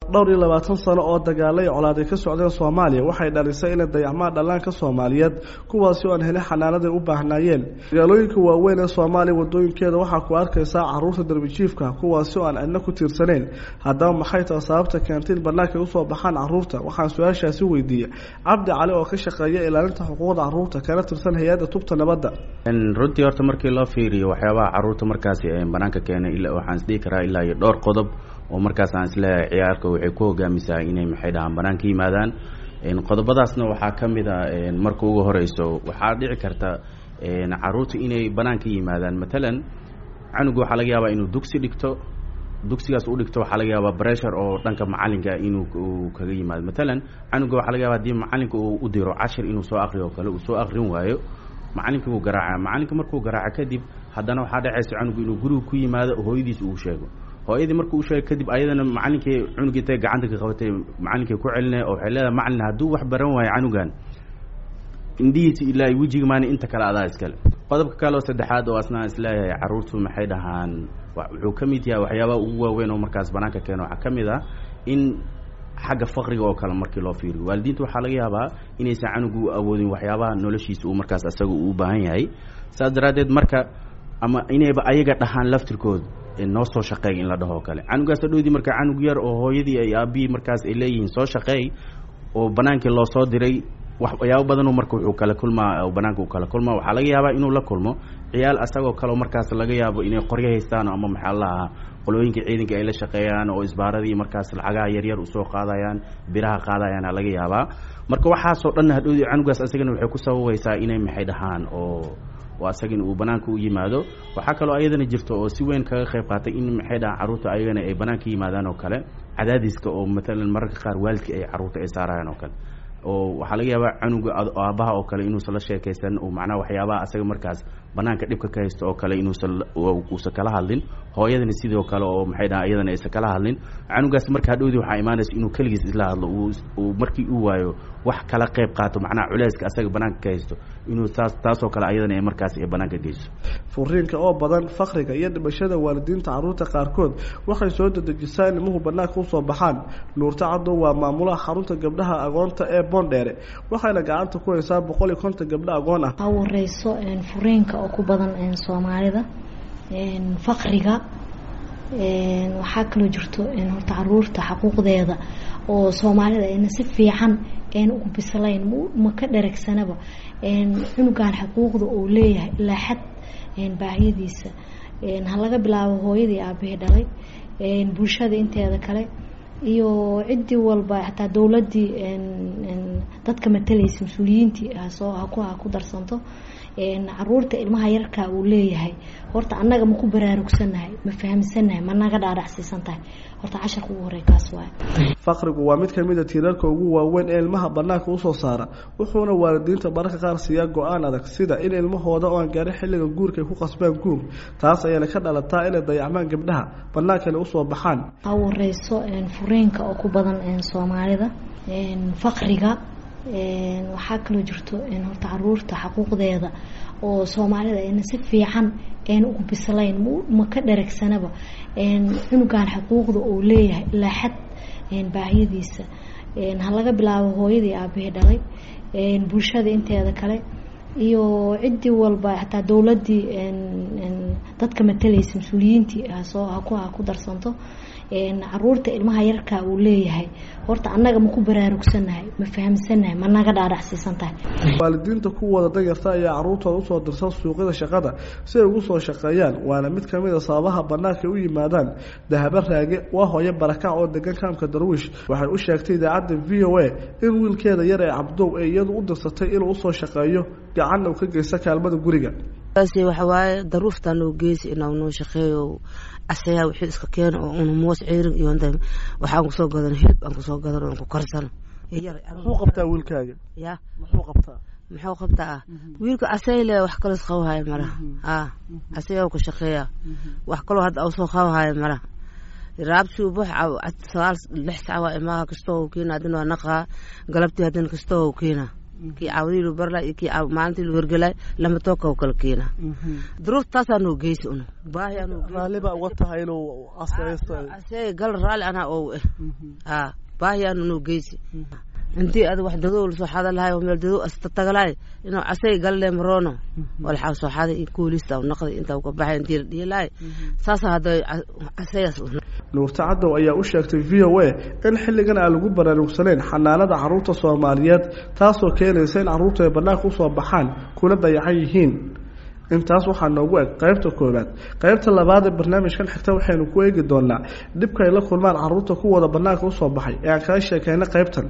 dhowr iyo labaatan sano oo dagaalo iyo colaad ay ka socdeen soomaaliya waxay dhalisay inay dayacmaan dhallaanka soomaaliyeed kuwaasi oo aan helin xanaanaday u baahnaayeen magaalooyinka waaweyn ee soomaaliya wadooyinkeeda waxaa ku arkaysaa caruurta darbijiifka kuwaasi oo aan cidna ku tiirsaneyn haddaba maxay taha sababta keentay in bannaanka usoo baxaan caruurta waxaan su-aashaasi weydiiyey cabdi cali oo ka shaqeeya ilaalinta xuquuqda caruurta kana tirsan hay-adda tubta nabadda runtii horta markii loo fiiriyo waxyaabaha caruurta markaasi banaanka keenay waxaan isdhihi karaa ilaa iyo dhowr qodob oo markaas aan isleeyahay ciyaarka waxay ku hogaamisaa inay maxay dhahaan banaanka yimaadaan qodobadaasna waxaa ka mid a marka ugu horeyso waxaa dhici karta caruurta inay banaanka yimaadaan matalan canuga waxaa laga yaabaa inuu dugsi dhigto dugsigaas u dhigto waxaa laga yaabaa bressure oo dhanka macalinka inuu kaga yimaado matalan canuga waxaa laga yaaba hadii macalinka uu u diro cashir inuu soo akriyo o kale uu soo akrin waayo macalinkii wuu garaaca macalinka markuu garaaca kadib haddana waxaa dhacaysa canugu inuu guriga ku yimaado hooyadiis uu sheego hooyadii markuu usheegay kadib ayadana macalinkii cunugii intay gacanta ka qabatay macalinkii ku celinay oo waxay leedahay macalin hadduu wax baran waayo canugan indhihiisa ilaa wejiga maani inta kale adaa iskale qodobka kale oo saddexaad oo asnaa isleeyahay caruurtu maxay dhahaan wuxuu ka mid yahay waxyaabaha ugu waaweyn oo markaas banaanka keeno waxaa ka mid ah in xagga faqriga oo kale markii loo fiiriyo waalidiinta waxaa laga yaabaa inaysan canugu awoodin waxyaabaha noloshiisa uu markaas asaga uu baahan yahay saas daraaddeed marka ama inayba ayaga dhahaan laftirkood noo soo shaqeey in la dhaho kale canugaas hadhowdii marka canug yar oo hooyadii ay aabihii markaas ay leeyihiin soo shaqeey oo banaankii loo soo diray waxyaabo badanoo marka wuxuu kala kulmaa banaanka uu kala kulmaa waxaa laga yaabaa inuu la kulmo ciyaal asagoo kaleo markaas laga yaabo inay qoryo haystaan ama maxaa lahaa qolooyinka ciidanka ay la shaqeeyaan oo isbaaradii markaas lacagaha yaryar usoo qaadayaan biraha qaadayaana laga yaabaa marka waxaasoo dhan hadhowdii canugaas asagana waxay ku sababaysaa inay maxay dhahaan oo oo asagana uu banaanka u yimaado waxaa kaloo ayadana jirto oo si weyn kaga qayb qaatay in maxay dhahaan carruurta ayagana ay banaanka yimaadaan oo kale cadaadiska oo matalan mararka qaar waalidka ay carruurta ay saarayaan oo kale oo waxaa laga yaabaa canuga aabaha oo kale inuusan la sheekaysan oo macnaha waxyaabaha asaga markaas banaanka dhibka ka haysto oo kale inuusan uusan kala hadlin hooyadana sidoo kale oo maxay dhahaan iyadana aysan kala hadlin canugaas marka hadhowdii waxaa imaanaysa inuu keligiis isla hadlo uu markii uu waayo wax kala qayb qaato macnaha culeyska asaga banaanka ka haysto inuu taas taasoo kale ayadana ay markaas ay banaanka geyso furiinka oo badan fakriga iyo dhimashada waalidiinta caruurta qaarkood waxay soo dedejisaa in ilmuhu banaanka usoo baxaan nuurta cadow waa maamulaha xarunta gabdhaha agoonta ee boondheere waxayna gacanta ku haysaa boqol iyo konton gabdho agoon ah waxaa wareyso furiinka oo ku badan soomaalida fakriga waxaa kaloo jirto horta caruurta xaquuqdeeda oo soomaalida ayna si fiican een ugu bislayn ma ka dharagsanaba cunugan xaquuqda uu leeyahay ilaa xad baahiyadiisa ha laga bilaabo hooyadii aabahii dhalay bulshada inteeda kale iyo ciddii walba xataa dowladdii dadka matalaysa mas-uuliyiintii hasoo haku ha ku darsanto caruurta ilmaha yarkaa uu leeyahay horta annaga ma ku baraarugsannahay ma fahamsannahay ma naga dhaadhacsiisan tahay horta casharka ugu horey kaas waay fakrigu waa mid kamid a tiirarka ugu waaweyn ee ilmaha banaanka usoo saara wuxuuna waalidiinta mararka qaar siiyaa go-aan adag sida in ilmahooda oo aan gaarin xilliga guurka ay ku qasbaan guur taas ayaana ka dhalataa inay dayacmaan gabdhaha banaankana usoo baxaan waxaa wareyso furiinka oo ku badan soomaalida fakriga waxaa kaloo jirto horta caruurta xaquuqdeeda oo soomaalida ayna si fiican ayna ugu bislayn ma ka dharagsanaba cunugan xaquuqda uu leeyahay ilaa xad baahiyadiisa ha laga bilaabo hooyadii aabahii dhalay bulshada inteeda kale iyo ciddii walba xataa dowladdii dadka matalaysa mas-uuliyiintii hasoo haku ha ku darsanto caruurta ilmaha yarkaa uu leeyahay horta annaga ma ku baraarugsannahay ma fahamsannahay ma naga dhaadhacsiisan tahay waalidiinta kuwooda danyarta ayaa caruurtooda usoo dirsan suuqyada shaqada si ay ugu soo shaqeeyaan waana mid kamid a sababaha banaanka u yimaadaan dahabo raage waa hooyo barakac oo degan kaamka darwiish waxay u sheegtay idaacadda v o a in wiilkeeda yar ee cabdow ee iyadu u dirsatay inuu usoo shaqeeyo gacanna uu ka geysta kaalmada guriga waxawaaye daruuftan oo geysi inaa noo shaqeeyo asayaa wixii iska keeno oo una moos ceerin iyo waxaan kusoo gadan hilib aan kusoo gadan oo ku karsano muxuu qabtaa wiilkaaga ya muxuu qabtaa muxuu qabtaa ah wiilka asayle wax kaloo isqabahaya malaha a asayaa ku shaqeeya wax kaloo hadda usoo qabahaya malaha raabti ubux sagaal lix sac waa imaaha kastoo keena hadina waa naqaa galabtii hadina kastoo keena kii caawdii lu barlay iyo kii maalintii lu hergelay lama tooka kala keenaa duruuftaasaa noo geysi una baahiyaa noo raalliba uga tahay inuu asaysto asee gal raalli anaa oo eh haa baahiyaanu noo geysi intii ad wax dadow lasoo xada lahay oo meel dadow asta tagalay inuu casay galle marono walxaa soo xaday in kuulista naqday intaa ka baxay intii la dhihilahay saasa hadda casayaas nuurta cadow ayaa u sheegtay v o a in xilligan aan lagu baraarugsanayn xanaanada caruurta soomaaliyeed taasoo keenaysa in carruurtu ay bannaanka usoo baxaan kuna dayacan yihiin intaas waxaa noogu eg qaybta koowaad qaybta labaad ee barnaamijkan xigta waxaynu ku eegi doonaa dhibka ay la kulmaan carruurta kuwooda bannaanka usoo baxay ee aan kaga sheekayna qaybtan